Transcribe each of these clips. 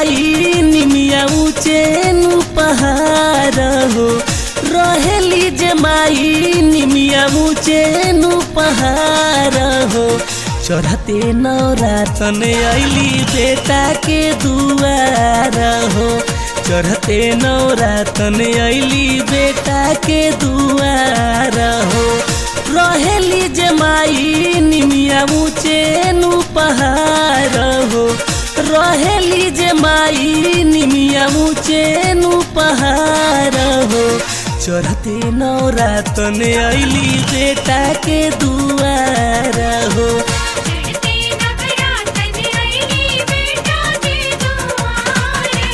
माई निमिया ऊंचे नु पहाड़ हो रहेली जे माई निमिया ऊंचे नु पहाड़ हो चढ़ते नौरातन अली बेटा के दुआर हो चढ़ते नौरातन अली बेटा के दुआर हो रहेली जे माई निमिया ऊंचे नु पहाड़ हो रहेली जे माई निमिया ऊंचे नु पहाड़ हो चढ़ते नौरातन अली बेटा के दुआर हो चढ़ते नवरातन अइली बेटा के दुआरे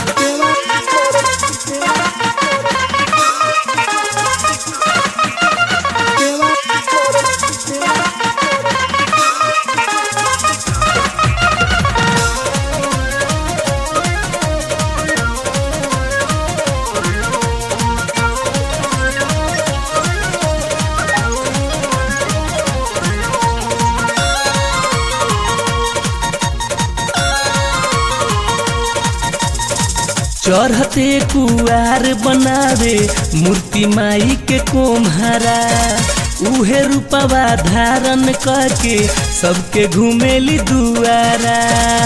चढ़ते कुआर बनावे मूर्ति माई के कोम्हारा उहे रूपवा धारण करके सबके घुमेली दुआरा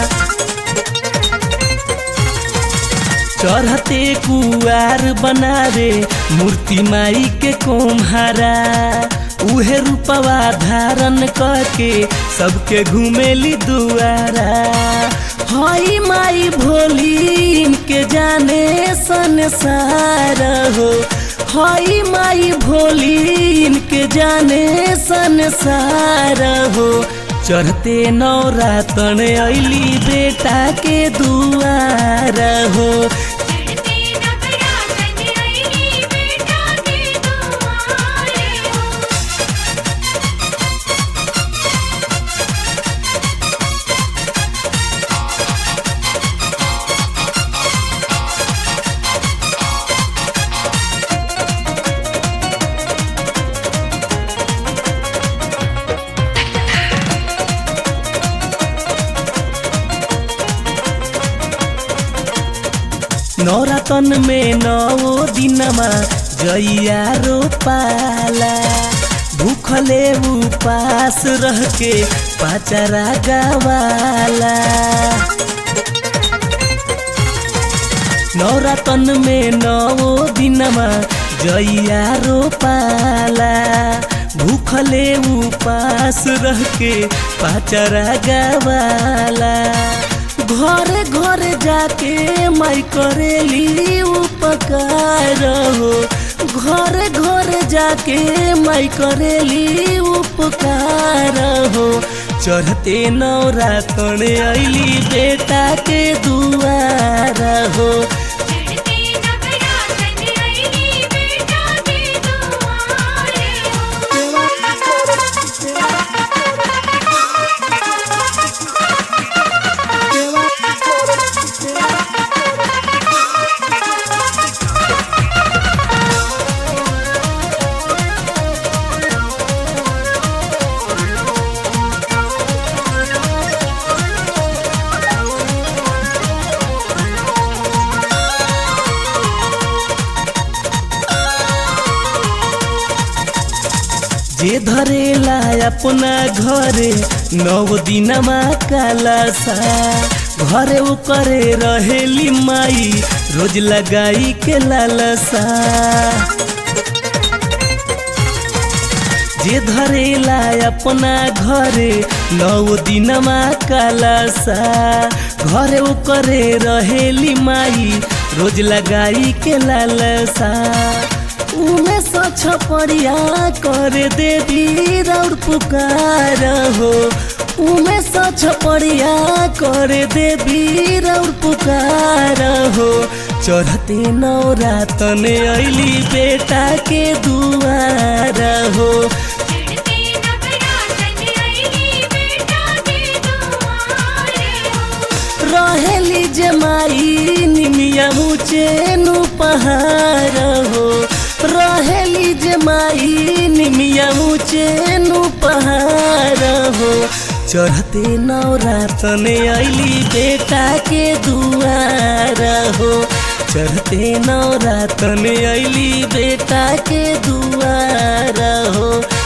चढ़ते कुआर बनावे मूर्ति माई के कोम्हारा उहे रूपवा धारण करके सबके घुमेली दुआरा हई माई भोली इनके जाने संसार हो हई माई भोली इनके जाने संसार हो चढ़ते नौरातन अली बेटा के दुआर हो चढ़ते नवरातन अइली बेटा के दुआरे नौरातन में नौ दिनमा जइया रोपाला भूखले उपास रह के पाचरा गवाला नौरातन में नौ दिनमा जइया रोपाला भूखले उपास रह के पाचरा गवाला घर घर जाके माई करेली उपकार हो घर घर जाके माई करेली उपकार हो चढ़ते नौरातन अली बेटा के दुआर हो चढ़ते नवरातन अइली बेटा के दुआरे जे धरेला अपना घरे नौ दिनमा कालासा घरे करे रहेली माई रोज लगाई के लालसा जे धरेला अपना घरे नौ दिनमा कालासा घरे करे रहेली माई रोज लगाई के लालसा उमे सछ परिया कर देवी रौर पुकार हो उमे सछ परिया कर देवी रौर पुकार हो चढ़ते नौरातन अली बेटा के दुआर हो चढ़ते नवरातन अइली बेटा के दुआरे रहेली जमाई निमिया ऊंचेनु पहाड़ हो रहेली जमाई निमिया ऊंचेनु पहाड़ हो चढ़ते नवरातन अली बेटा के दुआर हो चढ़ते नवरातन अली बेटा के दुआर हो